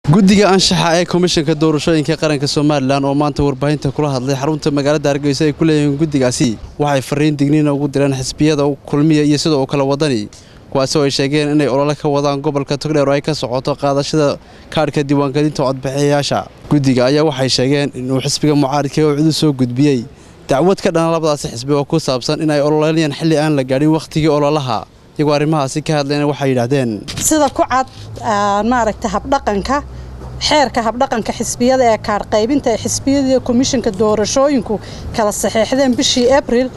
guddiga anshaxa ee komishanka doorashooyinka qaranka somalilan oo maanta warbaahinta kula hadlay xarunta magaalada hargeysa ay ku leeyihiin guddigaasi waxay fariin digniina ugu direen xisbiyada kulmiya iyo sidoo kale wadani kuwaasi oo ay sheegeen inay olole ka wadaan gobolka togdheer oo ay ka socoto qaadashada kaadhka diiwaangelinta codbixiyayaasha guddiga ayaa waxay sheegeen inuu xisbiga mucaaridka oo cudu soo gudbiyey dacwad ka dhana labadaasi xisbi oo ku saabsan inay ololeynayaan xilli aan la gaadhin wakhtigii ololaha iyagoo arrimahaasi ka hadlayna waxay yidhaahdeen sida ku cad maaragta habdhaqanka xeerka habdhaqanka xisbiyada ee kaadh qaybinta ee xisbiyada komishanka doorashooyinku kala saxeexdeen bishii abril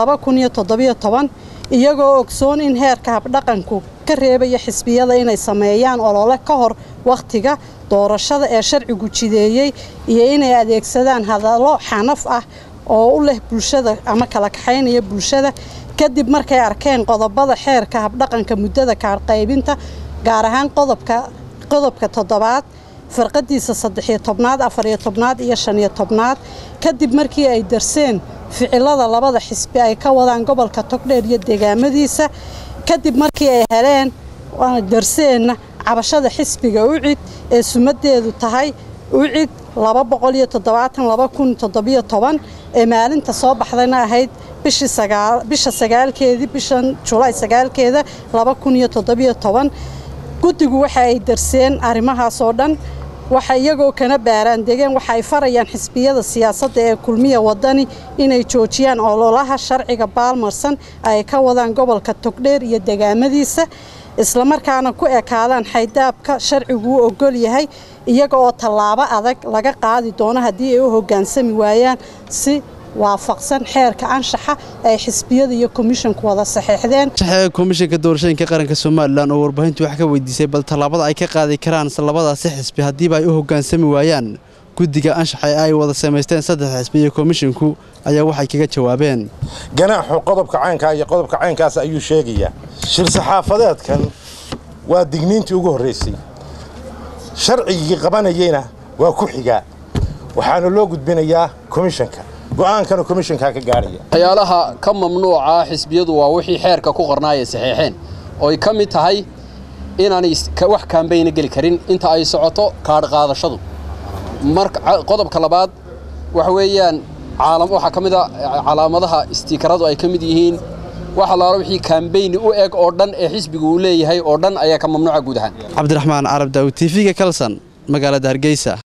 iyagoo ogsoon in heerka habdhaqanku ka reebaya xisbiyada inay sameeyaan olole ka hor wakhtiga doorashada ee sharcigu jideeyey iyo inay adeegsadaan hadallo xanaf ah oo u leh bulshada ama kala kaxaynaya bulshada kadib markay arkeen qodobada xeerka habdhaqanka muddada kaadh qaybinta gaar ahaan qodobka toddobaad farqadiisa saddexiyo tobnaad afariyo tobnaad iyo shaniyo tobnaad kadib markii ay darseen ficilada labada xisbi ay ka wadaan gobolka togdheer iyo deegaamadiisa kadib markii ay heleen darseenna cabashada xisbiga ucid ee sumadeedu tahay ucid ee maalinta soo baxdayna ahayd bisha sagaalkeedii bishan julaay sagaalkeeda guddigu waxa ay darseen arrimahaas oo dhan waxa iyagoo kana baaraan degeen waxa ay farayaan xisbiyada siyaasadda ee kulmiya wadani inay joojiyaan ololaha sharciga baalmarsan ay ka wadaan gobolka togdheer iyo degaamadiisa islamarkaana ku ekaadaan xaydaabka sharcigu u ogol yahay iyaga oo tallaabo adag laga qaadi doono haddii ay u hoggaansami waayaan si waafaqsan xeerka anshaxa ay xisbiyada iyo komishanku wada saxeexdeen komishanka doorashooyinka qaranka somalilan oo warbaahintu wax ka weydiisay bal tallaabada ay ka qaadi karaan labadaasi xisbi haddiiba ay u hoggaansami waayaan guddiga anshaxa ee ay wada samaysteen saddex xisbi iyo komishinku ayaa waxay kaga jawaabeen ganaaxu qodobka caynkaa iyo qodobka caynkaas ayuu sheegayaa shir-saxaafadeedkan waa digniintii ugu horraysay sharcigii qabanayeyna waa ku xigaa waxaana loo gudbinayaa komishanka go'aankana komishankaa ka gaadhaya waxyaalaha ka mamnuuca xisbiyadu waa wixii xeerka ku qornaayay saxeexeen ooy ka mid tahay inaanay wax kaambayna geli karin inta ay socoto kaadh qaadashadu qodobka labaad waxa weeyaan waxaa ka mid a calaamadaha istiikaradu ay ka mid yihiin wax allaala wixii kaambayni u eg oo dhan ee xisbigu uu leeyahay oo dhan ayaa ka mamnuuca guud ahaan cabdiraxmaan carab daawud tv-ga kalsan magaalada hargeysa